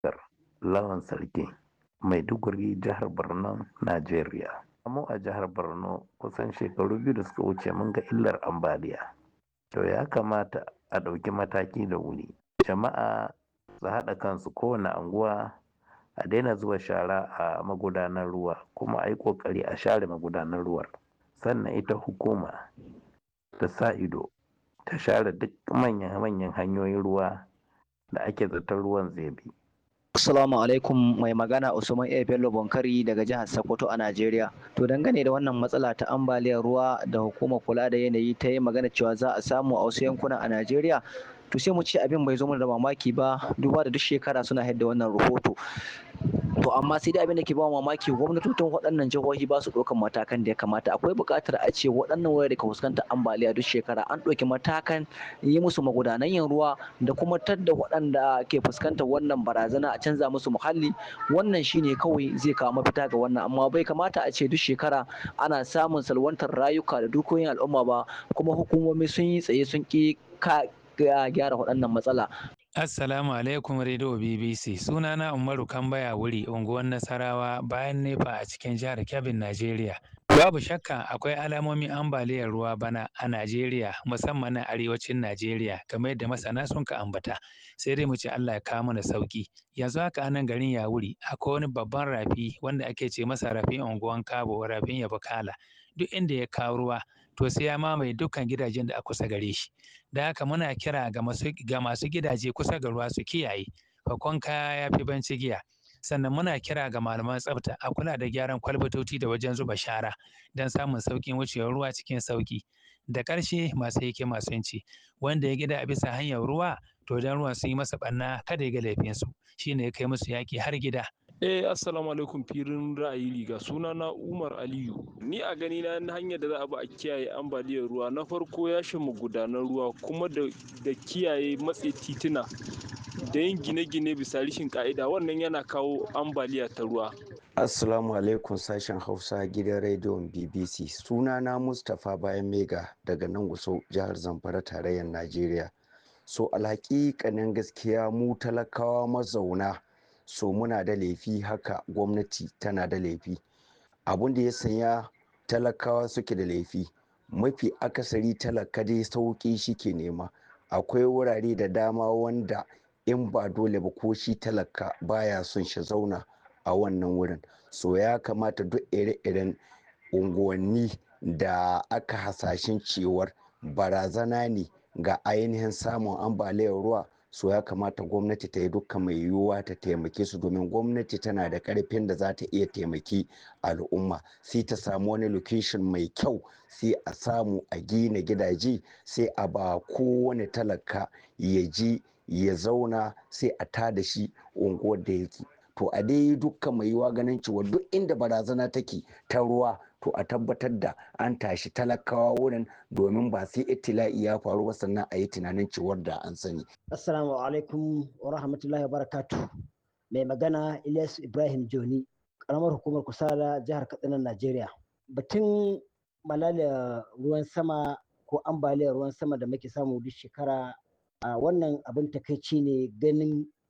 Lawan Sarki, Maiduguri, jihar Borno, Najeriya. Mu a jihar Borno kusan shekaru biyu da suka wuce mun ga illar ambaliya. To ya kamata a ɗauki mataki da wuri. Jama'a su haɗa kansu kowane anguwa a daina zuba shara a magudanar ruwa kuma a yi ƙoƙari a share magudanar ruwar. Sannan ita hukuma ta sa ido ta share duk manyan hanyoyin ruwa da ake zaton ruwan zai bi. Assalamu alaikum mai magana Usman A. Bello Bonkari daga jihar Sokoto a Najeriya. To dangane da wannan matsala ta ambaliyar ruwa da hukumar kula da yanayi ta yi magana cewa za a samu a wasu yankuna a Najeriya. To sai mu ce abin bai zo mana da mamaki ba duba da duk shekara suna haɗa wannan rahoto. To amma sai dai abin da ke ba mamaki gwamnatocin waɗannan jihohi ba su ɗaukan matakan da ya kamata. Akwai buƙatar a ce waɗannan wurare da ka fuskantar ambaliya duk shekara an ɗauki matakan yi musu magudanan yin ruwa da kuma tadda waɗanda ke fuskantar wannan barazana a canza musu muhalli wannan shine kawai zai kawo mafita ga wannan amma bai kamata a ce duk shekara ana samun salwantar rayuka da dukiyoyin al'umma ba kuma hukumomi sun yi tsaye sun ƙi gyara waɗannan matsala. Assalamu alaikum Radio BBC sunana Umaru Kambaya wuri unguwar Nasarawa bayan nefa a cikin jihar Kebbi Najeriya. Babu shakka akwai alamomin ambaliyar ruwa bana a Najeriya musamman na arewacin Najeriya kamar yadda masana sun ka ambata sai dai mu ce Allah ya kawo mana sauki yanzu haka anan garin Yawuri akwai wani babban rafi wanda ake ce masa rafin unguwan Kabo rafin Yabakala duk inda ya kawo ruwa to sai ya mamaye dukkan gidajen da a kusa gare shi da haka muna kira ga masu ga masu gidaje kusa ga ruwa su kiyaye fakon kaya ya fi banci giya sannan muna kira ga malaman tsafta a kula da gyaran kwalbatoci da wajen zuba shara don samun sauƙin wucewar ruwa cikin sauƙi da ƙarshe masu yake masu yanci wanda ya gida a bisa hanyar ruwa to don ruwan sun yi masa ɓanna kada ya ga laifinsu shine ya kai musu yaƙi har gida Eh assalamu alaikum firin ra'ayi riga suna na Umar Aliyu ni a gani na hanyar da za a bi a kiyaye ambaliyar ruwa na farko ya mu gudanar ruwa kuma da kiyaye matse tituna da yin gine-gine bisa rishin ka'ida wannan yana kawo ambaliya ta ruwa Assalamu alaikum sashen Hausa gidan rediyon BBC sunana Mustapha Bayan Mega daga nan Gusau jihar Zamfara tarayyar Najeriya so alhaƙiƙanin gaskiya mu talakawa mazauna so muna da laifi haka gwamnati tana da laifi abun da ya sanya talakawa suke da laifi mafi akasari talaka dai sauƙi shi ke nema akwai wurare da dama wanda in ba dole ba ko shi talaka baya son shi zauna a wannan wurin so ya kamata duk ire-iren unguwanni da aka hasashen cewar barazana ne ga ainihin samun ambaliyar ruwa so ya kamata gwamnati ta yi dukkan mai yiwuwa ta taimake su domin gwamnati tana da karfin da za ta iya taimaki al'umma sai ta samu wani location mai kyau sai a samu a gina gidaje sai a ba kowane talaka ya ji ya zauna sai a tada shi unguwar da yake to a dai dukkan mai yiwuwa ganin cewa duk inda barazana take ta ruwa to a tabbatar da an tashi talakawa wurin domin ba sai itila'i ya faru ba sannan a yi tunanin cewar da an sani. Assalamu alaikum wa rahmatullahi wa barakatu. Mai magana Ilyas Ibrahim Joni, karamar hukumar Kusala jihar Katsina Najeriya. Batun malalia ruwan sama ko ambaliyar ruwan sama da muke samu duk shekara a wannan abin takaici ne ganin